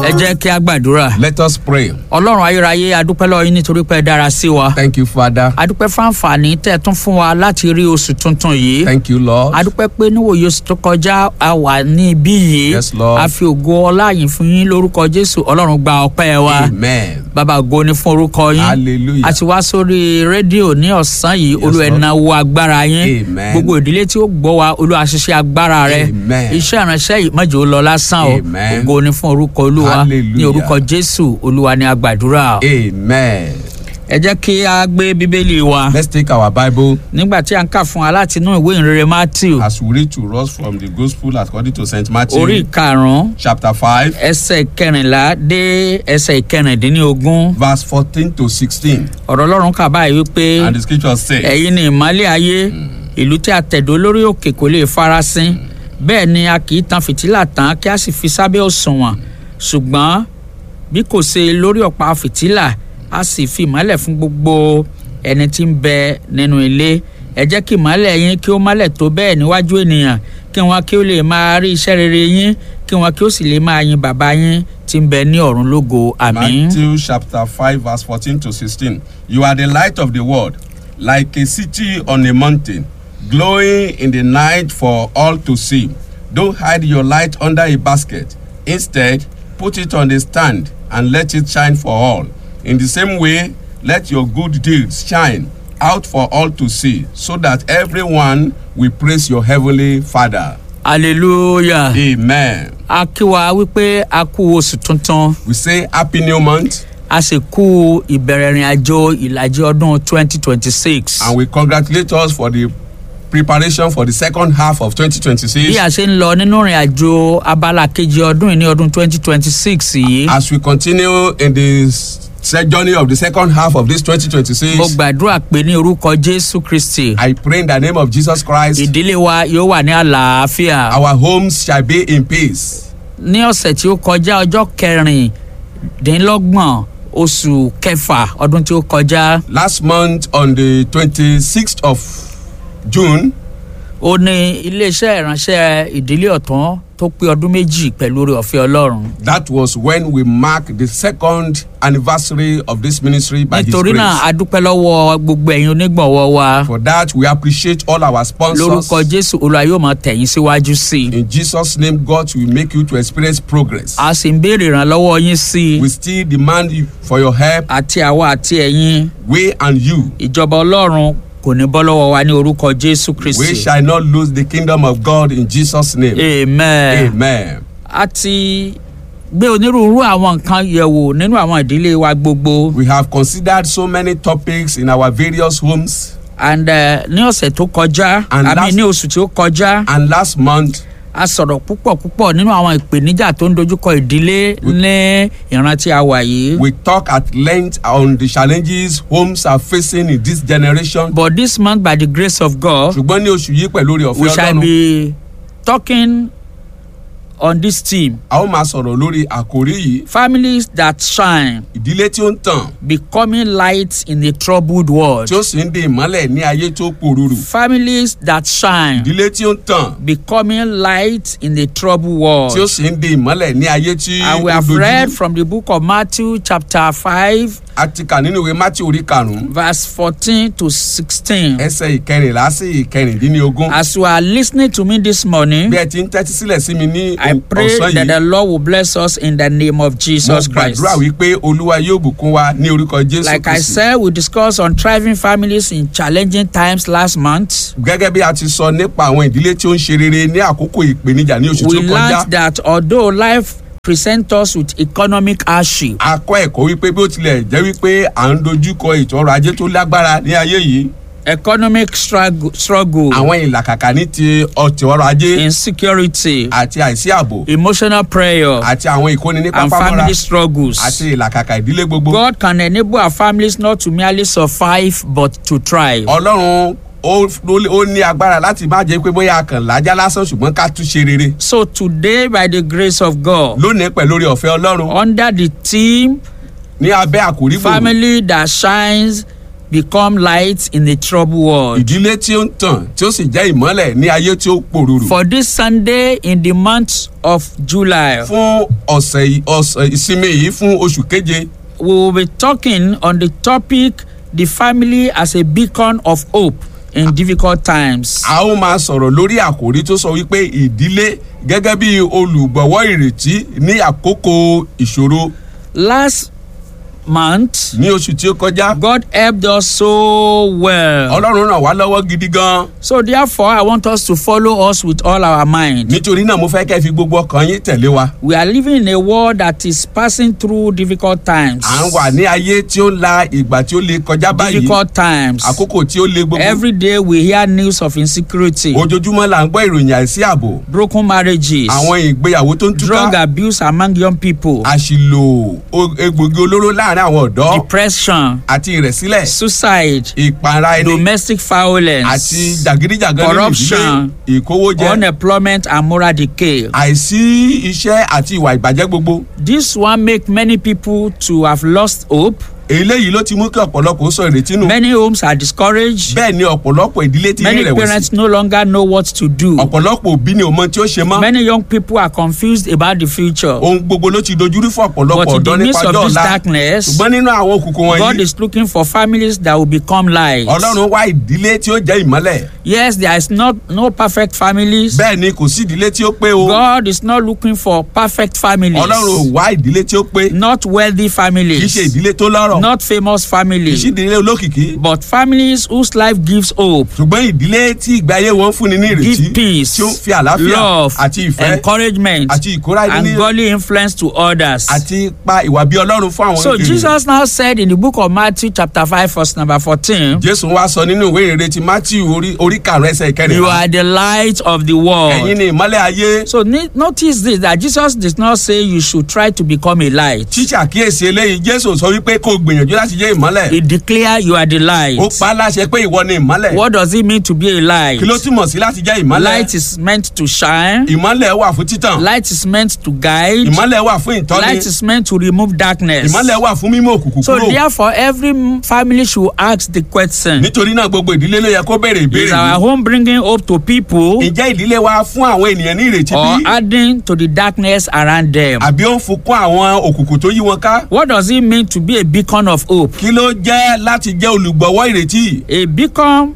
ẹ jẹ́ kí a gbàdúrà. Let us pray. ọlọ́run ayérayé adúpẹ́ lọ́wọ́ yín nítorí pé ẹ dára sí wa. Thank you, Father. adúpẹ́ fún àǹfààní tẹ́ ẹ tún fún wa láti rí oṣù tuntun yìí. Thank you, Lord. adúpẹ́ pé níwòye oṣù tó kọjá a wà ní ibí yìí. Yes, Lord. a fi ògo ọlá yìí fún yín lórúkọ jésù ọlọ́run gba ọpẹ́ wa. Amen. bàbá ògo ni fún orúkọ yín. Hallelujah. a ti wá sórí rédíò ní ọ̀sán yìí olú ẹ̀ Lord. náwó agbára yín. Amen. gbogbo ìdílé tí ó gbọ́ wa olú àṣìṣe agbára rẹ. Amen. iṣẹ́ ìránṣẹ́ yìí mọ̀jọ́ lọ lásán o. Amen. ògo ni fún orúkọ olúwa ní Hallelujah. orúkọ jésù olúwa ni a gbàdúrà. Amen. ẹ jẹ́ kí a gbé bíbélì wa Let's take our Bible nígbà tí a ń kà fún wa láti inú ìwé ìrere matthew as we read to us from the Gospel according to St. Matthew, orí karùn-ún chapter 5, ẹsẹ̀ kẹrìnlá dé ẹsẹ̀ kẹrìndínlógún verse 14 to 16. ọ̀rọ̀ ọlọ́run kà báyìí wípé And the scripture says, ẹ̀yin ni ìmọ́lẹ̀ ayé ìlú tí a tẹ̀dó lórí òkè kò lè farasin bẹ́ẹ̀ ni a kì í tan fìtílà tán kí a sì fi sábẹ́ òṣùwọ̀n ṣùgbọ́n bí kò ṣe lórí ọ̀pá fìtílà a sì fi ìmọ́lẹ̀ fún gbogbo ẹni tí ń bẹ nínú ilé ẹ jẹ́ kí ìmọ́lẹ̀ yín kí ó mọ́lẹ̀ tó bẹ́ẹ̀ níwájú ènìyàn kí wọn kí ó lè máa rí iṣẹ́ rere yín kí wọn kí ó sì lè máa yin bàbá yín tí ń bẹ ní ọ̀run lógo àmín. Matthew chapter 5, verse 14 to 16. You are the light of the world, like a city on a mountain, glowing in the night for all to see. Don't hide your light under a basket. Instead, put it on a stand and let it shine for all. In the same way, let your good deeds shine out for all to see, so that everyone will praise your heavenly Father. hallelujah. Amen. a kí wa wípé a kú oṣù tuntun We say Happy New Month. a sì kú ìbẹ̀rẹ̀ ìrìn àjò ìlàjì ọdún twenty twenty six. and we congratulate us for the preparation for the second half of 2026 bí a ṣe ń lọ nínú ìrìn àjò abala kejì ọdún yìí ní ọdún twenty twenty six yìí as we continue in the se- journey of the second half of this mo 2026 gbàdúrà pé ní orúkọ jésù kristi i pray in the name of jesus christ ìdílé wa yóò wà ní àlàáfíà. our homes shall be in peace ní ọ̀sẹ̀ tí ó kọjá ọjọ́ kẹrìndínlọ́gbọ̀n oṣù kẹfà ọdún tí ó kọjá last month on the 26th of june ó ní iléeṣẹ́ ìránṣẹ́ ìdílé ọ̀tún tó pé ọdún méjì pẹ̀lú oore ọ̀fẹ́ ọlọ́run. that was when we mark the second anniversary of this ministry by his nítorí náà a grace dúpẹ́ lọ́wọ́ gbogbo ẹ̀yin onígbọ̀wọ́ wa for that we appreciate all our sponsors lórúkọ jésù olúwa yóò máa tẹ̀yìn síwájú sí i in jesus name god will make you to experience progress a sì ń béèrè ìrànlọ́wọ́ yín sí i we still demand you for your help àti àwa àti ẹ̀yin we and you ìjọba ọlọ́run kò ní bọ́ lọ́wọ́ wa ní orúkọ jésù we kristi shall not lose the kingdom of god in jesus name amen. amen a ti gbé onírúurú àwọn nǹkan yẹ̀wò nínú àwọn ìdílé wa gbogbo we have considered so many topics in our various homes and uh, ní ọ̀sẹ̀ tó kọjá And àmì last- ní oṣù tí ó kọjá and last month a sọ̀rọ̀ púpọ̀ púpọ̀ nínú àwọn ìpèníjà tó ń dojúkọ ìdílé ní ìrántí àwà yìí. we talk at length on the challenges homes are facing in this generation but this month by the grace of God ṣùgbọ́n ní oṣù yìí pẹ̀lú orí we ọ̀fẹ́ shall ọlọ́run be talking on this theme a ó máa sọ̀rọ̀ lórí àkórí yìí families that shine ìdílé tí ó ń tàn becoming light in a troubled world. tí ó sì ń di ìmọ́lẹ̀ ní ayé tó pòrúurù families that shine ìdílé tí ó ń tàn becoming light in a troubled world. tí ó sì ń di ìmọ́lẹ̀ ní ayé tí And we ó have read dojú from the book of Matthew, chapter 5, a ti kà nínú ìwé mátí orí karùn-ún verse 14 to 16. ẹsẹ̀ ìkẹrìnlá sí ìkẹrìndínlógún As you are listening to me this morning, bí ẹ ti ń tẹ́tí sílẹ̀ sí mi ní I pray ọ̀sán that yìí the Lord will bless us in the name of mo Jesus Christ. gbàdúrà wípé olúwa yóò bùkún wa ní orúkọ jésù Like I kristi said, we discussed on thriving families in challenging times last month. gẹ́gẹ́ bí a ti sọ nípa àwọn ìdílé tí ó ń ṣe rere ní àkókò ìpèníjà ní oṣù We tí ó kọjá learned that although life presents us with economic hardship, a kọ́ ẹ̀kọ́ wípé bí ó tilẹ̀ jẹ́ wípé à ń dojúkọ ètò ọrọ̀ ajé tó lágbára ní ayé yìí economic struggle, struggle àwọn ìlàkàkà ní ti ọtí ọrọ̀ ajé insecurity, àti àìsí ààbò emotional prayer, àti àwọn ìkóni ní and pápámọ́ra family struggles. àti ìlàkàkà ìdílé gbogbo God can enable our families not to merely survive but to thrive. ọlọ́run ó ó ní agbára láti má jẹ́ pé bóyá a kàn lájá lásán ṣùgbọ́n ká tún ṣe rere So today, by the grace of God, lónìí pẹ̀lú orí ọ̀fẹ́ ọlọ́run under the theme ní abẹ́ àkórí gbòòrò "Family that shines become light in a troubled world. ìdílé tí ó ń tàn tí ó sì jẹ́ ìmọ́lẹ̀ ní ayé tí ó pòrúurú. For this Sunday in the month of July, fún ọ̀sẹ̀ yìí- ọ̀sẹ̀ ìsinmi yìí fún oṣù keje we will be talking on the topic the family as a beacon of hope in difficult times. a ó máa sọ̀rọ̀ lórí àkòrí tó sọ wípé ìdílé gẹ́gẹ́ bí olùgbọ̀wọ́ ìrètí ní àkókò ìṣòro Last month, ní oṣù tí ó kọjá God helped us so well. ọlọ́run ràn wá lọ́wọ́ gidi gan So therefore, I want us to follow us with all our mind. nítorí náà mo fẹ́ kẹ́ fi gbogbo ọkàn yín tẹ̀lé wa We are living in a world that is passing through difficult times. à ń wà ní ayé tí ó la ìgbà tí ó le kọjá báyìí Difficult times. àkókò tí ó le gbogbo Every day we hear news of insecurity, ojoojúmọ́ là ń gbọ́ ìròyìn àìsí ààbò broken marriages, àwọn ìgbéyàwó tó ń drug túká abuse among young people, àṣìlò o- egbògi olóró láàrin àwọn ọ̀dọ́ depression, àti ìrẹ̀sílẹ̀ suicide, ìpara ẹni domestic àti violence, jàgídíjàgan nínú ìdílé corruption, ìkówójẹ unemployment and moral decay. àìsí iṣẹ́ àti ìwà ìbàjẹ́ gbogbo This one make many people to have lost hope. eléyìí ló ti mú kí ọ̀pọ̀lọpọ̀ sọ ìrètí nù Many homes are discouraged. bẹ́ẹ̀ ni ọ̀pọ̀lọpọ̀ ìdílé ti ní Many ìrẹ̀wẹ̀sì parents no longer know what to do. ọ̀pọ̀lọpọ̀ òbí ni ò mọ tí ó ṣe mọ́ Many young people are confused about the future. ohun gbogbo ló ti dojúrú fún ọ̀pọ̀lọpọ̀ But in ọ̀dọ́ the nípa midst of ọjọ́ this ọ̀la darkness, ṣùgbọ́n nínú àwọn òkùnkùn God wọ̀nyí is looking for families that will become light. ọlọ́run wá ìdílé tí ó jẹ́ ìmọ́lẹ̀ Yes, there is not no perfect families. bẹ́ẹ̀ ni kò sí ìdílé tí ó pé o God is not looking for perfect families. ọlọ́run ò wá ìdílé tí ó pé Not wealthy kì í ṣe families. ìdílé tó lọ́rọ̀ Not famous kì í ṣe families. ìdílé olókìkí But families whose life gives hope, ṣùgbọ́n ìdílé tí ìgbé ayé wọn fúnni ní ìrètí give peace, tí ó ń fi àlàáfíà love, àti ìfẹ́ encouragement, àti ìkóra ẹni and ní godly influence to others. àti pa ìwà bí ọlọ́run fún àwọn So ènìyàn. Jesus now said in the book of Matthew chapter 5 verse number 14, jésù wá sọ nínú ìwé ìrere ti matthew orí orí karùn ẹsẹ̀ you ìkẹrìnlá are the light of the ẹ̀yin world. ni ìmọ́lẹ̀ ayé So ni- notice this that Jesus did not say you should try to become a light. ṣíṣàkíyèsí eléyìí jésù sọ wípé kó o gbìyànjú láti jẹ́ ìmọ́lẹ̀ He declare you are the light. ó pa á láṣẹ pé ìwọ ni ìmọ́lẹ̀ What does it mean to be a light? kí ló túmọ̀ sí láti jẹ́ ìmọ́lẹ̀ Light is meant to shine. ìmọ́lẹ̀ wà fún títàn Light is meant to guide. ìmọ́lẹ̀ wà fún ìtọ́ni Light is meant to remove darkness. ìmọ́lẹ̀ wà fún mímú òkùnkùn So kúrò therefore, every m- family should ask the question: nítorí náà gbogbo ìdílé ló yẹ kó béèrè Is ìbéèrè our yìí home bringing hope to people ǹjẹ́ ìdílé wa fún àwọn ènìyàn ní ìrètí or bí adding to the darkness around them? àbí ó ń fún kún àwọn òkùnkùn tó yí wọn ká What does it mean to be a beacon of hope? kí ló jẹ́ láti jẹ́ olùgbọ̀wọ́ ìrètí A beacon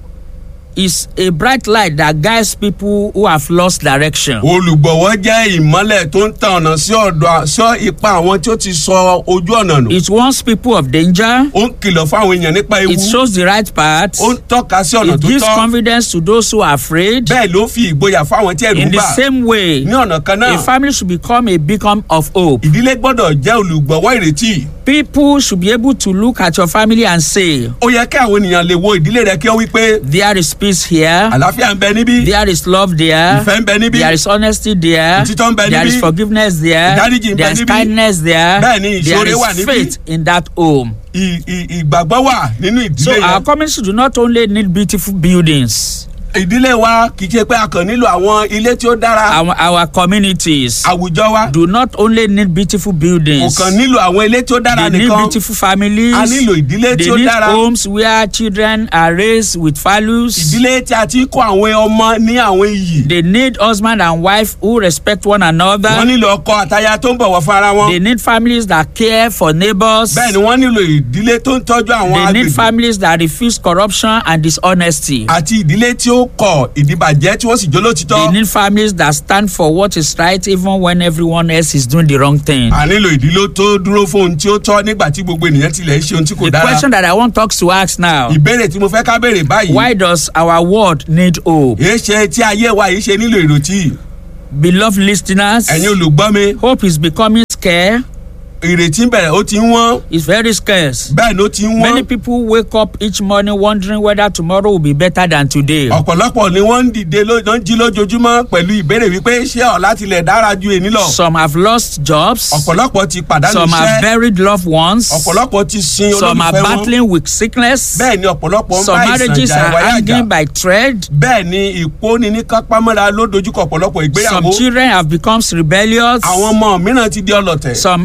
is a bright light that guides people who have lost direction. olùgbọ̀wọ́ jẹ́ ìmọ́lẹ̀ tó ń tan ọ̀nà sí ọ̀dọ̀ sọ ipa àwọn tí ó ti sọ ojú ọ̀nà nù It warns people of danger. ó ń kìlọ̀ fún àwọn èèyàn nípa ewu It shows the right path. ó ń tọ́ka sí ọ̀nà It tó gives tọ́ confidence to those who are afraid. bẹ́ẹ̀ ló fi ìgboyà fún àwọn tí ẹ̀rù In ń the bà same way, ní ọ̀nà kan náà a family should become a beacon of hope. ìdílé gbọ́dọ̀ jẹ́ olùgbọ̀wọ́ ìrètí People should be able to look at your family and say, ó yẹ kí àwọn ènìyàn lè wo ìdílé rẹ kí ó wí pé There is peace here. àlàáfíà ń bẹ níbí There is love there. ìfẹ́ ń bẹ níbí There is honesty there. Òtítọ́ ń bẹ There is níbí. forgiveness there. Ìdáríjì ń bẹ There is níbí. kindness there. Bẹ́ẹ̀ ni There ìṣoore wà is níbí. faith in that home. ì- ì- ìgbàgbọ́ wà nínú So ìdílé our yẹn community do not only need beautiful buildings. ìdílé wa kì í ṣe pé a kàn nílò àwọn ilé tí ó dára Our, our communities àwùjọ wa do not only need beautiful kò buildings. kàn nílò àwọn ilé tí ó dára They need nìkan beautiful families. a nílò ìdílé tí They ó need dára homes where children are raised with values. ìdílé tí a ti ń kọ́ àwọn ọmọ ní àwọn iyì They need husband and wife who respect one wọ́n another. nílò ọkọ àtaya tó ń bọ̀wọ̀ fún ara wọn They need families that care for neighbors. bẹ́ẹ̀ ni wọ́n nílò ìdílé tó ń tọ́jú àwọn They need agbègbè families that refuse corruption and dishonesty. àti ìdílé tí ó kọ̀ ìdìbàjẹ́ tí wọ́n sì jó They lótìtọ́ need families that stand for what is right even when everyone else is doing the wrong thing. a nílò ìdílé tó dúró fún ohun tí ó tọ́ nígbà tí gbogbo ènìyàn tilẹ̀ ń ṣe ohun tí kò The dára question that I want us to ask now ìbéèrè tí mo fẹ́ ká béèrè báyìí why does our world need hope? èé ṣe tí ayé wa yìí ṣe nílò ìrètí Beloved listeners, ẹ̀yin olùgbọ́ mi hope is becoming scarce. ìrètí bẹ̀rẹ̀ ó ti ń wọ́n It's very scarce. bẹ́ẹ̀ ló ti ń Many wọ́n people wake up each morning wondering whether tomorrow will be better than today. ọ̀pọ̀lọpọ̀ ni wọ́n ń dìde ló ń jí lójoojúmọ́ pẹ̀lú ìbéèrè wípé ṣé ọ̀la tilẹ̀ dára ju èní lọ Some have lost jobs. ọ̀pọ̀lọpọ̀ ti pàdánù Some have iṣẹ́ buried loved ones. ọ̀pọ̀lọpọ̀ ti sin Some are olólùfẹ́ wọn battling with sickness. bẹ́ẹ̀ ni ọ̀pọ̀lọpọ̀ ń Some bá ìsàn marriages jà are ìwáyà jà hanging by thread. bẹ́ẹ̀ ni ìkóni ní kápámọ́ra ló dojúkọ ọ̀pọ̀lọpọ̀ Some ìgbéyàwó children have become rebellious. àwọn ọmọ mìíràn ti di ọlọ̀tẹ̀ Some elderly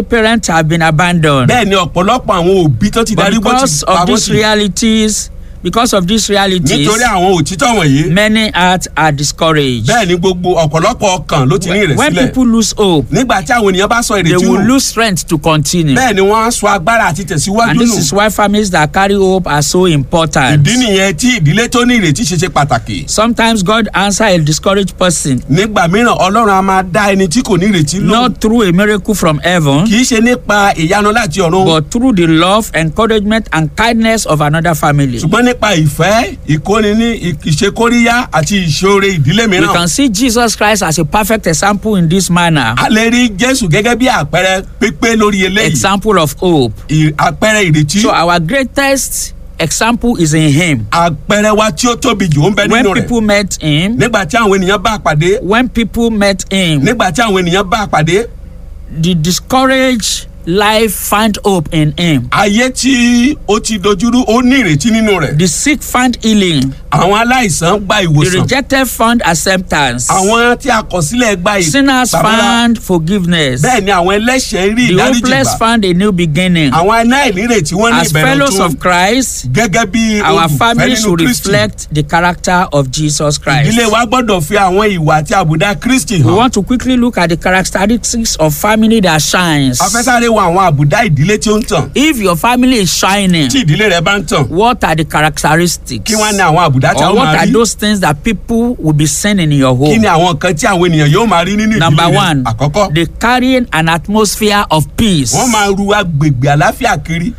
parents have been abandoned. bẹ́ẹ̀ ni ọ̀pọ̀lọpọ̀ àwọn òbí tó ti But darí bó because ti pa of wọ́n these sí realities, because of these realities, nítorí àwọn òtítọ́ wọ̀nyí many hearts are discouraged. bẹ́ẹ̀ ni gbogbo ọ̀pọ̀lọpọ̀ ọkàn ló ti ní When ìrẹ̀sílẹ̀ people lose hope, nígbà tí àwọn ènìyàn bá sọ they ìrètí will nù lose strength to continue. bẹ́ẹ̀ ni wọ́n á sọ agbára àti tẹ̀síwájú And this nù is why families that carry hope are so important. ìdí nìyẹn tí ìdílé tó ní ìrètí ṣe ṣe pàtàkì Sometimes God answer a discouraged person nígbà mìíràn ọlọ́run a máa dá ẹni tí kò ní ìrètí lò not through a miracle from heaven, kì í ṣe nípa ìyanu láti ọ̀run but through the love, encouragement, and kindness of another family. ṣùgbọ́n nípa ìfẹ́ ìkóni ní ìṣekóríyá àti ìṣoore ìdílé We mìíràn can see Jesus Christ as a perfect example in this manner. a lè rí jésù gẹ́gẹ́ bí àpẹẹrẹ pípé lórí eléyìí Example of hope. ì- àpẹẹrẹ ìrètí So our greatest example is in Him. àpẹẹrẹ wa tí ó tóbi jù ó ń bẹ When nínú rẹ̀ people met Him, nígbà tí àwọn ènìyàn bá a pàdé when people met Him, nígbà tí àwọn ènìyàn bá a pàdé the discouraged life find hope in Him. ayé tí ó ti dojúrú ó ní ìrètí nínú rẹ̀ The sick find healing. àwọn aláìsàn gba The ìwòsàn rejected found acceptance. àwọn tí a kọ̀ sílẹ̀ gba Sinners ìpamọ́ra found forgiveness. bẹ́ẹ̀ ni àwọn ẹlẹ́ṣẹ̀ ń rí The ìdáríjì hopeless gbà found a new beginning. àwọn aláìnírètí wọ́n ní As ìbẹ̀rẹ̀ fellows tún of Christ, gẹ́gẹ́ bí our olùfẹ́ families nínú should kristi reflect the character of Jesus Christ. ìdílé wa gbọ́dọ̀ fi àwọn ìwà àti àbùdá kristi We hàn want to quickly look at the characteristics of family that shines. afẹ́sáré wo àwọn àbùdá ìdílé tí ó ń tàn If your family is shining, tí ìdílé rẹ bá ń tàn what are the characteristics? kí wọ́n ní àwọn àbùdá tí a Or ó what máa are rí those things that people will be seeing in your kí home? ni àwọn nǹkan tí àwọn ènìyàn yóò máa rí nínú ìdílé Number rẹ one, àkọ́kọ́ they carrying an atmosphere of peace. wọ́n máa ru agbègbè àláfíà kiri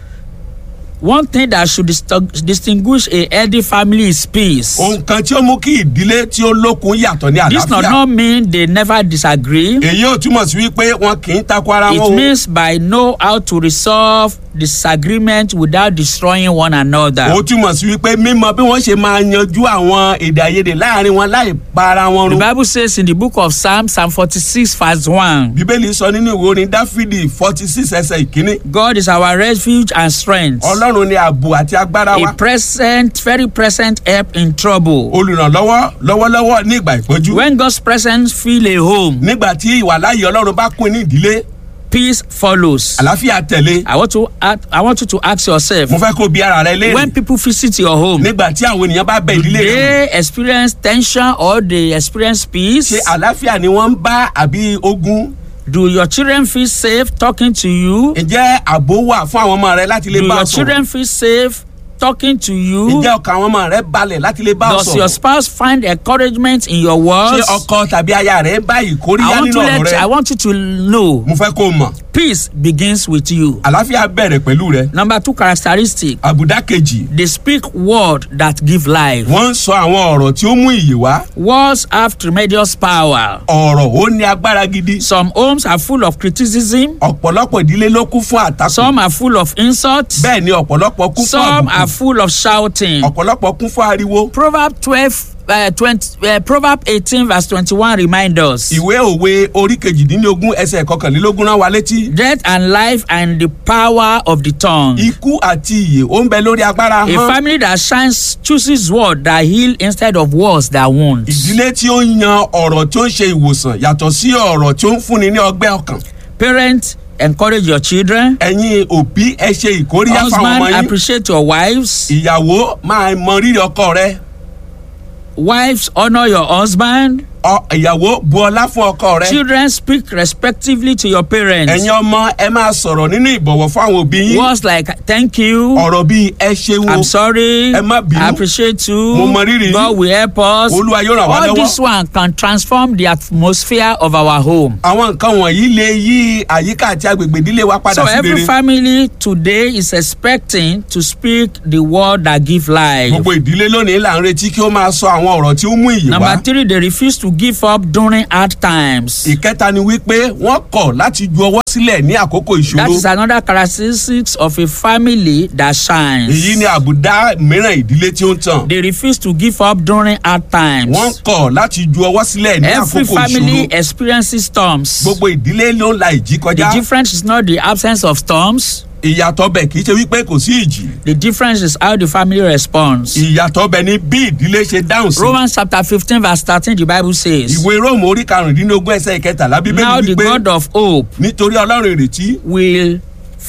One thing that should disting- distinguish a healthy family is peace. ohun kan tí ó mú kí ìdílé tí ó lókun yàtọ̀ ní This does àlàáfíà not mean they never disagree. èyí ò túmọ̀ sí wípé wọn kì í takò ara It wọn o means by know how to resolve disagreement without destroying one another. ó túmọ̀ sí wípé mímọ bí wọ́n ṣe máa yanjú àwọn èdè àìyedè láàrin wọn láì pa ara wọn The run Bible says in the book of Psalm, Psalm 46, verse 1, bíbélì sọ nínú ìwé orin dáfídì forty six ẹsẹ̀ ìkíní God is our refuge and strength, ọlọ́run ni ààbò àti agbára wa a present, very present help in trouble. olùrànlọ́wọ́ lọ́wọ́lọ́wọ́ ní ìgbà ìpọ́jú When God's presence fill a home, nígbà tí ìwàláyé ọlọ́run bá kún ní ìdílé peace follows. àlàáfíà tẹ̀lé I want to ask, I want you to ask yourself, mo fẹ́ kó bi ara rẹ when léèrè people visit your home, nígbà tí àwọn ènìyàn bá bẹ do ìdílé rẹ they experience tension or they experience peace? ṣe àlàáfíà ni wọ́n ń bá àbí ogun Do your children feel safe talking to you? ǹjẹ́ ààbò wà fún àwọn ọmọ rẹ láti lè Do bá your sọ̀rọ̀ children feel safe talking to you? ǹjẹ́ ọkàn àwọn ọmọ rẹ balẹ̀ láti lè bá Does your sọ̀rọ̀ spouse find encouragement in your ṣé words? ọkọ tàbí aya rẹ bá I ìkóríyá want nínú to ọ̀rọ̀ let I rẹ want you to know mo fẹ́ kó o mọ̀ peace begins with you. àlàáfíà bẹ̀rẹ̀ pẹ̀lú rẹ Number two characteristic àbùdá kejì they speak word that give life. wọ́n ń sọ àwọn ọ̀rọ̀ tí ó mú ìyè wá Words have tremendous power. ọ̀rọ̀ ó ní agbára gidi Some homes are full of criticism. ọ̀pọ̀lọpọ̀ ìdílé ló kún fún àtakò Some are full of insults. bẹ́ẹ̀ ni ọ̀pọ̀lọpọ̀ kún fún Some are àbùkù full of shouting. ọ̀pọ̀lọpọ̀ kún fún ariwo Proverb twelve uh, twenty uh, Proverb eighteen verse twenty-one remind us. ìwé òwe orí kejìdínlógún ẹsẹ̀ kọkànlélógún rán wa létí Death and life and the power of the tongue. ikú àti ìyè ó ń bẹ lórí agbára A hàn family that shines chooses word that heal instead of words that wound. ìdílé tí ó yan ọ̀rọ̀ tí ó ń ṣe ìwòsàn yàtọ̀ sí ọ̀rọ̀ tí ó ń fúnni ní ọgbẹ́ ọkàn Parents encourage your children. ẹ̀yin òbí ẹ ṣe ìkóríyá fáwọn ọmọ Husband yín appreciate your wives. ìyàwó máa mọ rírì ọkọ rẹ Wives honour your husband. ọ- ìyàwó bu ọlá fún ọkọ rẹ Children speak respectively to your parents. ẹ̀yin ọmọ ẹ máa sọ̀rọ̀ nínú ìbọ̀wọ̀ fún àwọn òbí yín Words like thank you. ọ̀rọ̀ bíi ẹ ṣeun I'm o sorry. Ẹ má bínú. I appreciate you. Mo mọ rírì yín. God will help us. Olúwa yóò ràn wá All lọ́wọ́. this one can transform the atmosphere of our home. àwọn nǹkan wọ̀nyí lè yí àyíká àti agbègbè ìdílé wa padà So sí every rere family today is expecting to speak the word that give life. gbogbo ìdílé lónìí là ń retí kí ó máa sọ àwọn ọ̀rọ̀ tí ó mú ìyè wá Number three, they refuse to give up during hard times. ìkẹta ni wípé wọ́n kọ̀ láti ju ọwọ́ sílẹ̀ ní àkókò That ìṣòro is another characteristics of a family that shines. èyí ni àbùdá mìíràn ìdílé tí ó ń tàn They refuse to give up during hard times. wọ́n kọ̀ láti ju ọwọ́ sílẹ̀ ní Every àkókò family ìṣòro experiences storms. gbogbo ìdílé ló ń la ìjì The kọjá difference is not the absence of storms. ìyàtọ̀ bẹ̀ kì í ṣe wípé kò sí ìjì The difference is how the family responds. ìyàtọ̀ bẹ̀ ni bí ìdílé ṣe dáhùn sí Romans chapter fifteen verse thirteen the bible says. ìwé róòmù orí karùndínlógún ẹsẹ̀ ìkẹtàlá bíbélì Now the wípé God of hope nítorí ìdílé ọlọ́run ìrètí will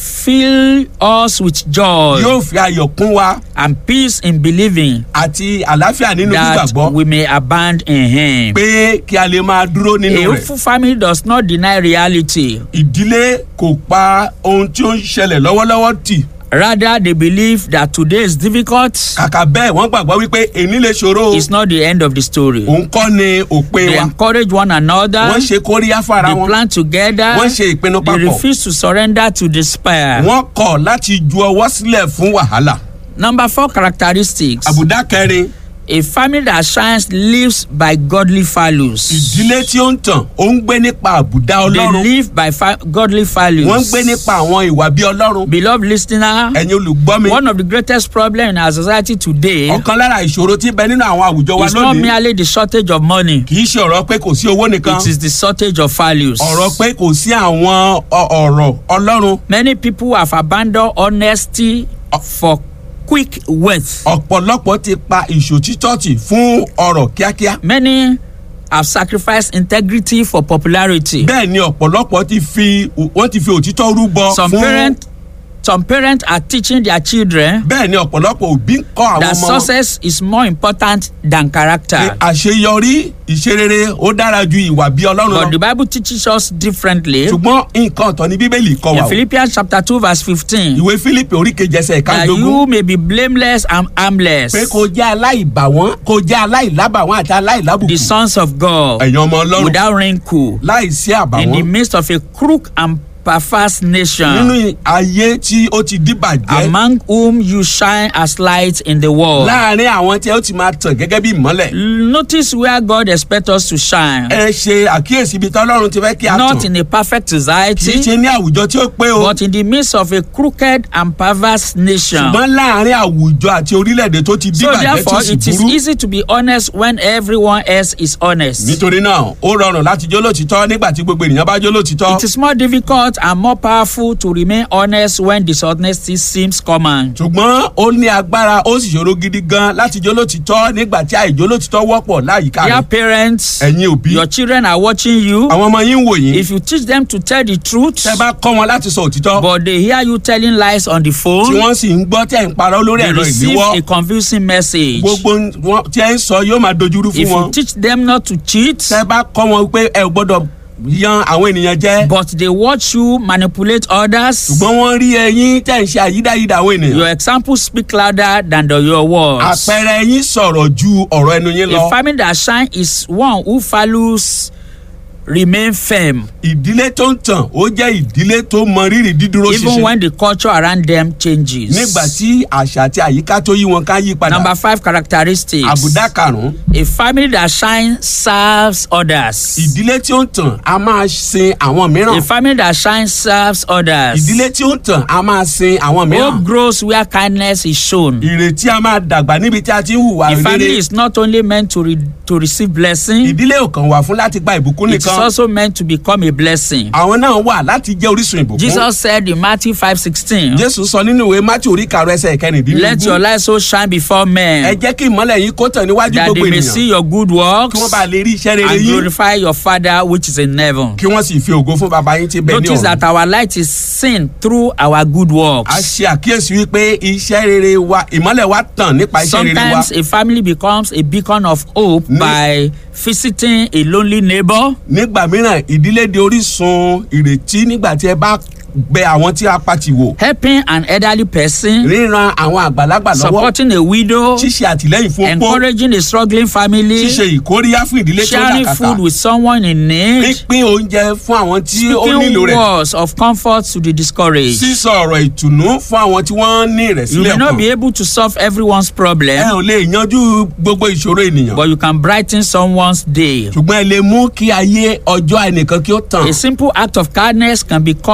fill us with joy yóò fi ayọ̀ kún wa and peace in believing àti àlàáfíà nínú that gbígbàgbọ́ we may abound in Him. pé kí a lè máa dúró A nínú rẹ̀. hopeful family does not deny reality. ìdílé kò pa ohun tí ó ń ṣẹlẹ̀ lọ́wọ́lọ́wọ́ tì Rather, they believe that today is difficult. kàkà bẹ́ẹ̀ wọ́n gbàgbọ́ wípé èní lè ṣòro o. It's not the end of the story. òun kọ́ ni òpin They wa encourage one another. wọ́n ṣe kóríyá fara They wọn plan together. wọ́n ṣe ìpinnu They papọ̀ refuse to surrender to despair. wọ́n kọ̀ láti ju ọwọ́ sílẹ̀ fún wàhálà. Number four characteristics. àbùdá kẹrin A family that shines lives by godly values. ìdílé tí ó ń tàn ó ń gbé nípa àbùdá They ọlọ́run live by fa- godly values. wọ́n ń gbé nípa àwọn ìwà bí ọlọ́run Beloved listener, ẹ̀yin olùgbọ́ mi one of the greatest problems in our society today ọ̀kan lára ìṣòro tí ń bẹ nínú àwọn àwùjọ wa is not lónìí merely the shortage of money. kì í ṣe ọ̀rọ̀ pé kò sí owó nìkan It is the shortage of values. ọ̀rọ̀ pé kò sí àwọn ọ- ọ̀rọ̀ ọlọ́run Many people have abandoned honesty for quick wealth. ọ̀pọ̀lọpọ̀ ti pa ìṣòtítọ́ tì fún ọ̀rọ̀ kíákíá Many have sacrificed integrity for popularity. bẹ́ẹ̀ ni ọ̀pọ̀lọpọ̀ ti fi wọ́n ti fi òtítọ́ rúbọ Some fún parents some parents are teaching their children bẹ́ẹ̀ ni ọ̀pọ̀lọpọ̀ òbí ń kọ́ àwọn that ọmọ wọn success is more important than pé character. àṣeyọrí ìṣerere ó dára ju ìwà bí ọlọ́run But lọ the Bible teaches us differently. ṣùgbọ́n nǹkan ọ̀tọ̀ ni bíbélì kọ́ wa In o Philippians chapter 2 verse 15, ìwé fílípì orí kejì ẹsẹ̀ that ìkàdógún you may be blameless and harmless, pé kò jẹ́ aláìbàwọ́n kò jẹ́ aláìlábàwọ́n àti the aláìlábùkù sons of God, ẹ̀yin ọmọ ọlọ́run without wrinkle, láìsí in the àbàwọ́n midst of a crook and perverse nation, nínú ayé tí ó ti díbàjẹ́ among whom you shine as light in the world. láàrin àwọn tí ó ti máa tàn gẹ́gẹ́ bí ìmọ́lẹ̀ Notice where God expects us to shine. ẹ ṣe àkíyèsí ibi tí ọlọ́run ti fẹ́ kí a Not tàn in a perfect kì í society, ṣe ní àwùjọ tí ó pé o but in the midst of a crooked and perverse nation. ṣùgbọ́n láàrin àwùjọ àti orílẹ̀-èdè tó ti So díbàjẹ́ tí therefore, ó sì it is burú easy to be honest when everyone else is honest. nítorí náà ó rọrùn láti jó lótìtọ́ nígbà tí gbogbo ènìyàn bá jó lótìtọ́ It is more difficult and more powerful to remain honest when dishonesty seems common. ṣùgbọ́n ó ní agbára ó sì ṣòro gidi gan láti jó lótìtọ́ nígbà tí àìjó lótìtọ́ wọ́pọ̀ láyìíká Dear rẹ̀ parents, ẹ̀yin òbí your children are watching you. àwọn ọmọ yín ń wò yín If you teach them to tell the truth, tẹ́ bá kọ́ wọn láti sọ òtítọ́ but they hear you telling lies on the tí phone, wọ́n sì ń gbọ́ tẹ́ ń parọ́ lórí they ẹ̀rọ receive ìléwọ́ a confusing message. gbogbo wọn tí ẹ ń sọ yóò máa dojúrú fún If wọn you teach them not to cheat, tẹ́ bá kọ́ wọn pé ẹ ò gbọ́dọ̀ yan àwọn ènìyàn jẹ but they watch you manipulate others, ṣùgbọ́n wọ́n rí ẹyin tẹ́ ń ṣe àyídáyídá àwọn ènìyàn your examples speak louder than the, your words. àpẹẹrẹ yín sọ̀rọ̀ ju ọ̀rọ̀ ẹnu yín lọ A family that shine is one who values remain firm ìdílé tó ń tàn ó jẹ́ ìdílé tó mọ rírì dídúró even ṣinṣin when the culture around them changes. nígbà tí àṣà àti àyíká tó yí wọn ká yí padà Number five characteristics. àbùdá karùn-ún A family that shines serves others. ìdílé tí ó ń tàn á máa sin àwọn A mìíràn family that shines serves others. ìdílé tí ó ń tàn á máa sin àwọn Hope mìíràn grows where kindness is shown. ìrètí á máa dàgbà níbi tí a ti ń hùwà A family rere is not only meant to, re to receive blessing, ìdílé ò kàn wà fún láti gba ìbùkún it is nìkan also meant to become a blessing. àwọn náà wà láti jẹ́ orísun ìbùkún Jesus said in Matthew 5:16, jésù sọ nínú ìwé mátí orí karùn ẹsẹ̀ Let your kẹrìndínlógún light so shine before ẹ men jẹ́ kí ìmọ́lẹ̀ yín kó tàn níwájú that gbogbo they may see ènìyàn your good works kí wọ́n bá lè rí iṣẹ́ rere and yín glorify your Father which is in heaven. kí wọ́n sì fi ògo fún baba yín tí bẹ ní Notice that ọ̀run. our light is seen through our good a works. ṣe àkíyèsí wípé iṣẹ́ rere wa ìmọ́lẹ̀ wa tàn nípa iṣẹ́ rere wa Sometimes a family becomes a beacon of hope Ní- by visiting a lonely neighbor, nígbà mìíràn ìdílé di orísun ìrètí nígbà tí ẹ bá bẹ àwọn tí a pati wò helping an elderly person, ríran àwọn àgbàlagbà lọ́wọ́ supporting a widow, ṣíṣe àtìlẹ́yìn fún opó encouraging a struggling family, ṣíṣe ìkóríyá fún ìdílé tó sharing làkàkà food with someone in need, pínpín oúnjẹ fún àwọn tí ó speaking nílò rẹ̀ words of comfort to the discouraged. sísọ ọ̀rọ̀ ìtùnú fún àwọn tí wọ́n ní You ìrẹ̀sílẹ̀ may not ọkàn be able to solve everyone's ẹ problem, ò lè yanjú gbogbo ìṣòro ènìyàn but you can brighten someone's day. ṣùgbọ́n ẹ lè mú kí ayé ọjọ́ ẹnìkan kí ó tàn A simple act of kindness can be